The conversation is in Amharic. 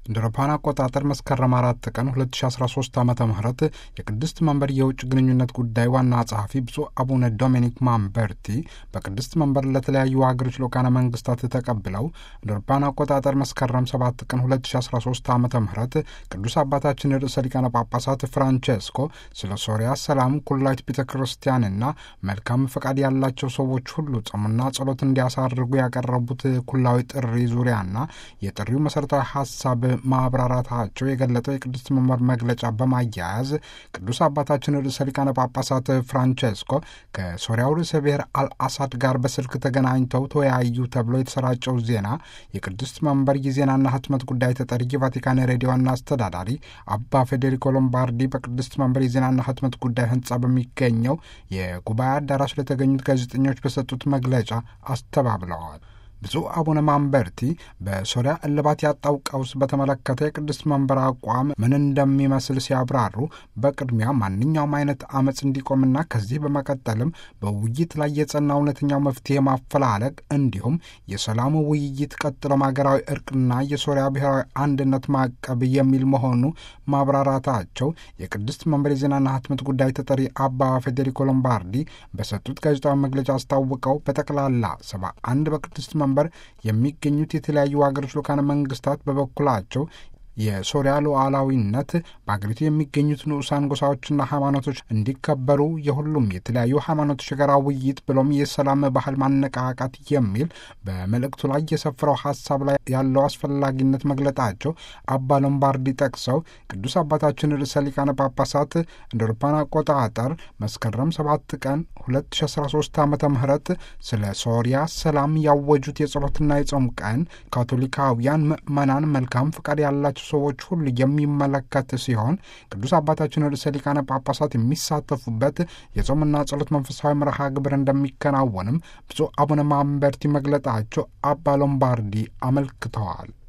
እንደ አውሮፓውያን አቆጣጠር መስከረም አራት ቀን 2013 ዓ ም የቅድስት መንበር የውጭ ግንኙነት ጉዳይ ዋና ጸሐፊ ብፁዕ አቡነ ዶሚኒክ ማምበርቲ በቅድስት መንበር ለተለያዩ ሀገሮች ልዑካነ መንግስታት ተቀብለው እንደ አውሮፓውያን አቆጣጠር መስከረም 7 ቀን 2013 ዓ ም ቅዱስ አባታችን ርዕሰ ሊቃነ ጳጳሳት ፍራንቼስኮ ስለ ሶሪያ ሰላም ኩላዊት ቤተ ክርስቲያንና መልካም ፈቃድ ያላቸው ሰዎች ሁሉ ጾምና ጸሎት እንዲያሳርጉ ያቀረቡት ኩላዊ ጥሪ ዙሪያና የጥሪው መሠረታዊ ሀሳብ ማብራራታቸው የገለጠው የቅድስት መንበር መግለጫ በማያያዝ ቅዱስ አባታችን ርዕሰ ሊቃነ ጳጳሳት ፍራንቼስኮ ከሶሪያው ርዕሰ ብሔር አልአሳድ ጋር በስልክ ተገናኝተው ተወያዩ ተብሎ የተሰራጨው ዜና የቅድስት መንበር የዜናና ህትመት ጉዳይ ተጠሪ የቫቲካን ሬዲዮ ዋና አስተዳዳሪ አባ ፌዴሪኮ ሎምባርዲ በቅድስት መንበር የዜናና ህትመት ጉዳይ ህንጻ በሚገኘው የጉባኤ አዳራሽ ለተገኙት ጋዜጠኞች በሰጡት መግለጫ አስተባብለዋል። ብፁዕ አቡነ ማምበርቲ በሶሪያ እልባት ያጣው ቀውስ በተመለከተ የቅድስት መንበር አቋም ምን እንደሚመስል ሲያብራሩ በቅድሚያ ማንኛውም አይነት አመፅ እንዲቆምና ከዚህ በመቀጠልም በውይይት ላይ የጸና እውነተኛው መፍትሄ ማፈላለግ እንዲሁም የሰላሙ ውይይት ቀጥሎም ሀገራዊ እርቅና የሶሪያ ብሔራዊ አንድነት ማቀብ የሚል መሆኑ ማብራራታቸው የቅድስት መንበር የዜናና ህትመት ጉዳይ ተጠሪ አባ ፌዴሪኮ ሎምባርዲ በሰጡት ጋዜጣዊ መግለጫ አስታውቀው በጠቅላላ ሰባ አንድ በቅድስት መንበር የሚገኙት የተለያዩ ሀገሮች ልዑካነ መንግስታት በበኩላቸው የሶሪያ ሉዓላዊነት በአገሪቱ የሚገኙት ንዑሳን ጎሳዎችና ሃይማኖቶች እንዲከበሩ የሁሉም የተለያዩ ሃይማኖቶች የጋራ ውይይት ብሎም የሰላም ባህል ማነቃቃት የሚል በመልእክቱ ላይ የሰፈረው ሀሳብ ላይ ያለው አስፈላጊነት መግለጣቸው አባ ሎምባርዲ ጠቅሰው ቅዱስ አባታችን ርዕሰ ሊቃነ ጳጳሳት እንደ አውሮፓውያን አቆጣጠር መስከረም 7 ቀን 2013 ዓ ም ስለ ሶሪያ ሰላም ያወጁት የጸሎትና የጾም ቀን ካቶሊካውያን ምዕመናን መልካም ፈቃድ ያላቸው ሰዎች ሁሉ የሚመለከት ሲሆን ቅዱስ አባታችን ርዕሰ ሊቃነ ጳጳሳት የሚሳተፉበት የጾምና ጸሎት መንፈሳዊ መርሃ ግብር እንደሚከናወንም ብፁዕ አቡነ ማምበርቲ መግለጣቸው አባ ሎምባርዲ አመልክተዋል።